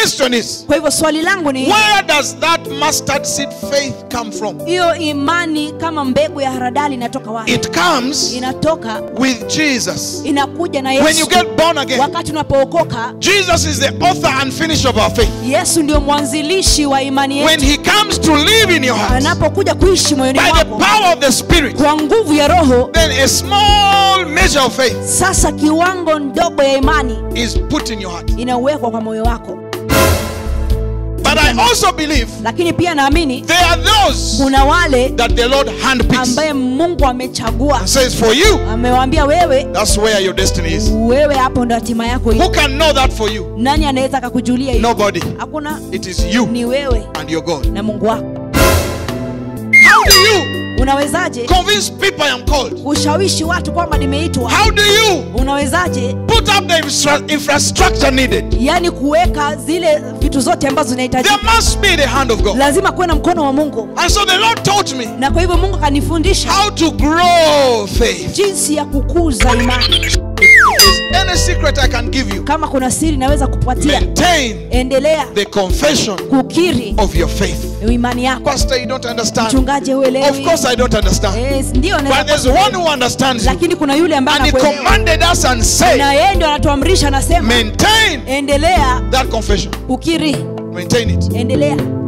question is kwa hivyo swali langu ni where does that mustard seed faith come from? hiyo imani kama mbegu ya haradali inatoka wapi It comes inatoka with Jesus. inakuja na When you yesu get born again, wakati unapookoka Jesus is the author and finisher of our faith. yesu ndio mwanzilishi wa imani When yetu he comes to live in your heart anapokuja kuishi moyoni by the mwako power of the Spirit, kwa nguvu ya roho then a small measure of faith sasa kiwango ndogo ya imani is put in your heart. inawekwa kwa moyo wako But I also believe lakini pia naamini there are those kuna wale that the Lord handpicks ambaye mungu amechagua and says, For you, amewaambia wewe that's where your destiny is. wewe hapo ndo hatima yako Who iko. can know that for you? nani anaweza akakujulia hiyo Nobody. hakuna It is you ni wewe and your God. na mungu wako How do you unawezaje convince people I am called? kushawishi watu kwamba nimeitwa How do you unawezaje put up the infra- infrastructure needed? yaani kuweka zile vitu zote ambazo There zinahitajika must be the hand of God. lazima kuwe na mkono wa mungu And so the Lord taught me na kwa hivyo mungu akanifundisha how to grow faith. jinsi ya kukuza imani If there's any secret I can give you, kama kuna siri naweza kupatia maintain endelea the confession kukiri of your faith. imani yako Pastor, you don't understand. mchungaji Of uelewi course, I don't understand. Eh, ndio But naweza there's kuelewa. one who understands you. lakini kuna yule ambaye And he anakuelewa commanded us and na said, yeye ndio anatuamrisha anasema maintain endelea that confession. ukiri Maintain it. endelea